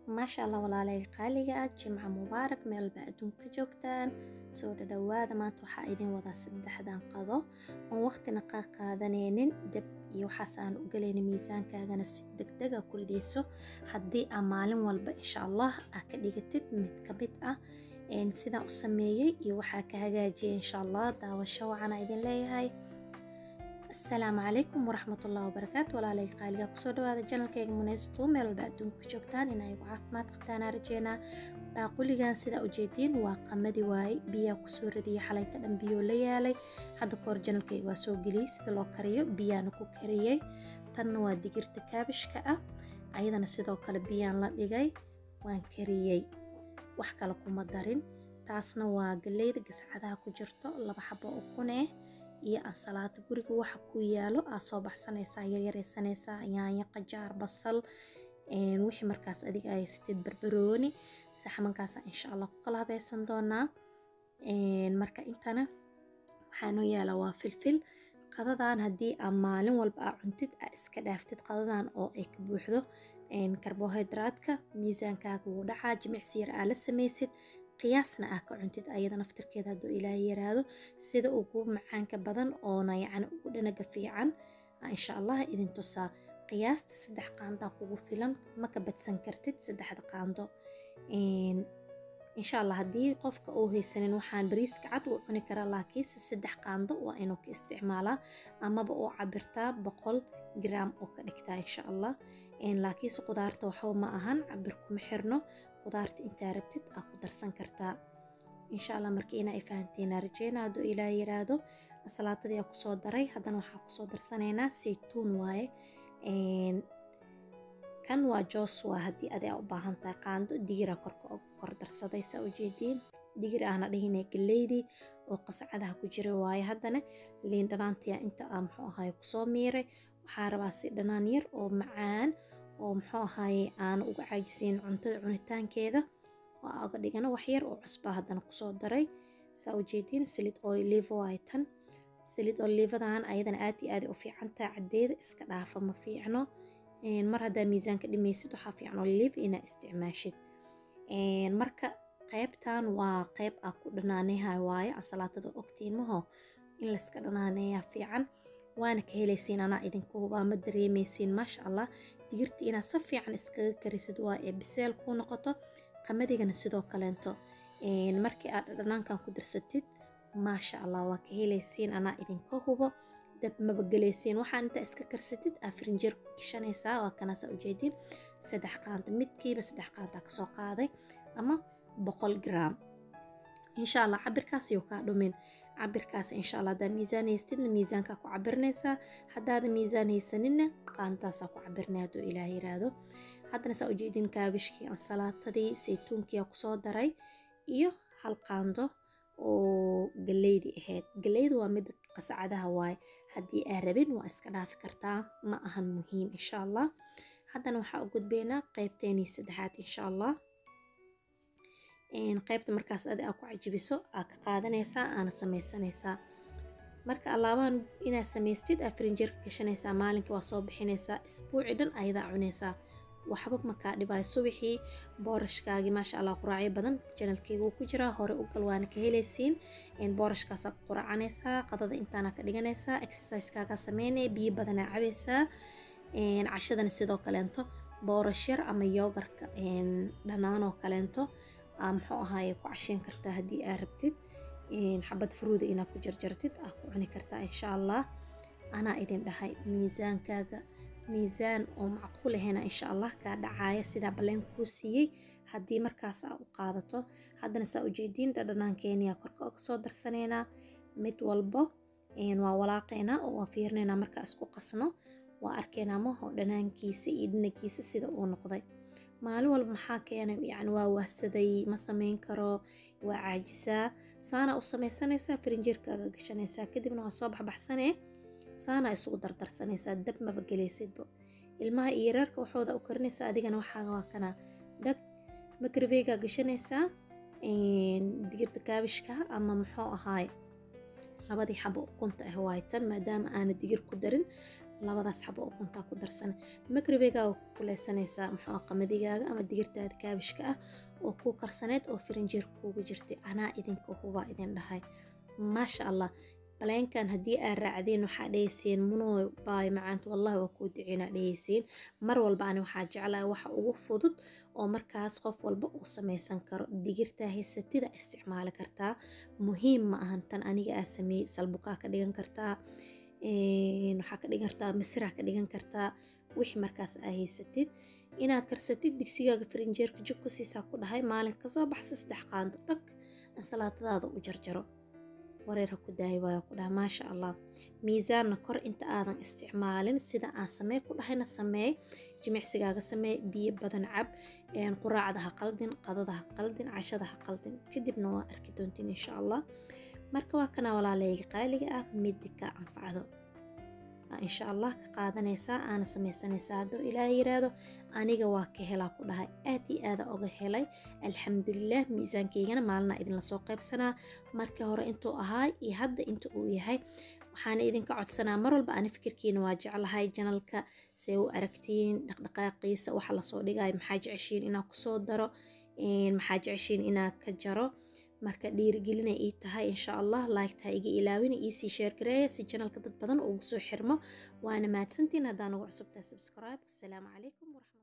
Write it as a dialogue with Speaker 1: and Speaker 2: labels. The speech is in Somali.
Speaker 1: maasha allah walaalay qaaliga ah jimca mubaarak meelba adduunka joogtaan soo dhadhawaada maanta waxaa idin wadaa saddexdan qado oon waqtina qaa qaadanaynin deb iyo waxaas aan u galaynin miisaankaagana si degdega ku ridayso haddii aa maalin walba insha allah aa ka dhigatid mid ka mid ah sidaan u sameeyey iyo waxaa ka hagaajiyay insha allah daawasho wacana idin leeyahay asalaamu calaykum waraxmatullahi wabarakaatu walaalay qaaliga kusoo dhawaada janalkayga munaysto meel walba adduunka joogtaan in ayagu caafimaad qabtaanaa rajeynaa baaquligan sidaa ujeediin waa qamadi waaye biyaa kusoo radiyay xalayta dhan biyoo la yaalay hadda kahor janalkayga waa soo geliyey sida loo kariyo biyaana ku kariyey tanna waa digirta kaabishka ah ayadana sidoo kale biyaan la dhigay waan kariyey wax kale kuma darin taasna waa galeyda gascadaha ku jirto laba xabo ukun eh iyo ansalaato guriga waxa ku yaalo aa soo baxsanaysaa yaryaraysanaysaa yaanyo qajaar basal wixii markaas adiga ay sitid barbarooni saxmankaasa insha allah ku kala habaysan doonaa marka intana waxaanoo yaala waa filfil qadadan haddii aa maalin walba aa cuntid aa iska dhaaftid qadadan oo ay ka buuxdo karbohaydraatka miisaankaaga wuu dhacaa jimicsi yar aa la samaysid qiyaasna ah ka cuntid ayada naftirkeeda hadduu ilaahay yaraado sida ugu macaanka badan oona yacni ugu dhanaga fiican insha allah idin tusaa qiyaasta saddex qaandaa kugu filan ma ka badsan kartid saddexda qaando insha allah haddii qofka uu haysanin waxaan bariiska cad uu cuni karaa laakiinse saddex qaando waa inuu ka isticmaalaa amaba uu cabirtaa boqol gram oo ka dhigtaa insha allah laakiinse qudaarta waxba ma ahan cabir kuma xirno qudaarta intaa rabtid aa ku darsan kartaa insha allah marka inaa ay fahanteena rajeyna hadduu ilaa yiraahdo salaatadii aa kusoo daray haddana waxaa kusoo darsanaynaa saytuun waaye kan waa joos waa haddii adi aa u baahan tahay qaando digira korka uga kor darsaday saa ujeediin digir ahna dhahine galeydii oo qascadaha ku jira waaye haddana liin dhanaantiya inta aa muxuu ahaye kusoo miiray waxaa rabaa si dhanaan yar oo macaan oo muxuu ahaaye aana uga caajisiin cuntada cunitaankeeda oo uga dhigana waxyar oo cusbaa haddana kusoo daray saa ujeediin salid olivo ay tan salid olivadan ayadana aad iyo aad u fiicantaa caddeeda iska dhaafa ma fiicno mar haddaa miisaanka dhimaysid waxaa fiican olive inaa isticmaashid marka qaybtan waa qayb aa ku dhanaaneyahay waaye ansalaatada ogtiin maho in layska dhanaaneeyaa fiican waana ka helaysiin anaa idinku hubaa ma dareemaysiin maasha allah digirta inaad si fiican iskaga karisid waa ee biseel kuu noqoto qamadigana sidoo kaleento markii aad dhanaankan ku darsatid maasha allah waa ka helaysiin anaa idinka hubo dab maba gelaysiin waxaan intaa iska karsatid aa firinjeer gashanaysaa waa kanaasa ujeedin saddex qaanta midkiiba saddex qaanta kasoo qaaday ama boqol gram insha allah cabirkaas yuu kaa dhumin cabirkaas insha allah haddaa miisaan haystidna miisaankaa ku cabirnaysaa haddaada miisaan haysaninna qaantaasaa ku cabirnay hadduu ilaah yiraahdo haddana saa ujeedin kaabishkii ansalaatadii saytuunkiyaa kusoo daray iyo hal qaando oo galeydii ahayd galeyda waa mid qascadaha waaye haddii aa rabin waa iska dhaafi kartaa ma ahan muhiim insha allah haddana waxaa u gudbeynaa qeybteenii saddexaad insha allah qaybta markaas adi aa ku cajibiso aa ka qaadanaysaa aana samaysanaysaa marka allaabahan inaad samaystid aa firinjeerka gashanaysaa maalinkii waa soo bixinaysaa isbuuci dhan ayadaa cunaysaa waxba makaa dhibaayo subaxii boorashkaagii maasha allah quraacyo badan janalkeyga wuu ku jiraa hore u gal waana ka helaysiin boorashkaasaa ku quraacanaysaa qadada intaana ka dhiganaysaa exercisekaagaa sameynaya biyo badanaa cabaysaa cashadana sidoo kaleento boorash yar ama yoogarka dhanaanoo kaleento muxuu ahaaye ku casheyn kartaa haddii aa rabtid xabad furuuda inaad ku jarjartid aa ku cuni kartaa insha allah anaa idin dhahay miisaankaaga miisaan oo macquul ahayna insha allah kaa dhacaaya sidaa balleen kuu siiyey haddii markaas aa u qaadato haddana saa ujeediin dhadhanaankeeniyaa korka oga soo darsanaynaa mid walbo waa walaaqaynaa oo waa fiirinaynaa markaa isku qasno waa arkaynaa maho dhanaankiisa iyo dhinagiisa sida uu noqday maalin walba maxaa keenay yani waa wahsaday ma samayn karo waa caajisaa saanaa u samaysanaysaa firinjeerkaaga gashanaysaa kadibna waa soo baxbaxsanee saanaa isugu dardarsanaysaa dab maba gelaysidba ilmaha iyo yareerka waxooda u karinaysaa adigana waxaaga waa kana dhag makriveygaa gashanaysaa digirta kaabishka ama muxuu ahaay labadii xabo ukunta ah waaytan maadaama aana digir ku darin labadaas xabo ukuntaa ku darsana makribeygaa ku kuleysanaysaa muxuu qamadigaaga ama digirtaada kaabishka ah oo kuu karsaneyd oo firinjeer kuugu jirtay anaa idinka hubaa idin dhahay maasha allah baleenkan haddii aad raacdeen waxaa dhehaysiin munoo baay macaanta wallahi waa kuu duceynaa dhehaysiin mar walba ani waxaa jeclaa waxa ugu fudud oo markaas qof walba uu samaysan karo digirtaa haysatida isticmaali kartaa muhiim ma ahan tan aniga aa sameeyey salbukaa ka dhigan kartaa waxaa ka dhigan kartaa masiraa ka dhigan kartaa wixii markaas aa haysatid inaad karsatid digsigaaga firinjeerka jug ku siisaa ku dhahay maalin kasoo baxsa saddex qaando dhag ansalaatadaada u jarjaro wareer ha ku daayi waayo ku dhaha maasha allah miisaanna kor inta aadan isticmaalin sida aan samey ku dhahayna sameey jimicsigaaga sameey biyo badan cab quraacda ha qaldin qadada ha qaldin cashada ha qaldin kadibna waa arki doontiin insha allah marka waa kana walaaleyga qaaliga ah midi ka anfacdo insha allah ka qaadanaysaa aana samaysanaysaa hadduu ilaaha yiraahdo aniga waa ka helaa ku dhahay aad iyo aada oga helay alxamdulilah miisaankaygana maalina idinla soo qaybsanaa markii hore intuu ahaa iyo hadda inta uu yahay waxaana idinka codsanaa mar walba ani fikirkiina waa jeclahay janalka see u aragtiin dhaqdhaqaaqiisa waxa lasoo dhigay maxaa jeceshiin inaa kusoo daro maxaa jeceshiin inaa ka jaro marka dhiirigelinay ii tahay insha allah laygtaa iga ilaawina iisii sheergareeya si janalka dad badan ugu soo xirmo waana mahadsantiin haddaan ugu cusubtahay subscribe wasalaamu calaykum waraxmat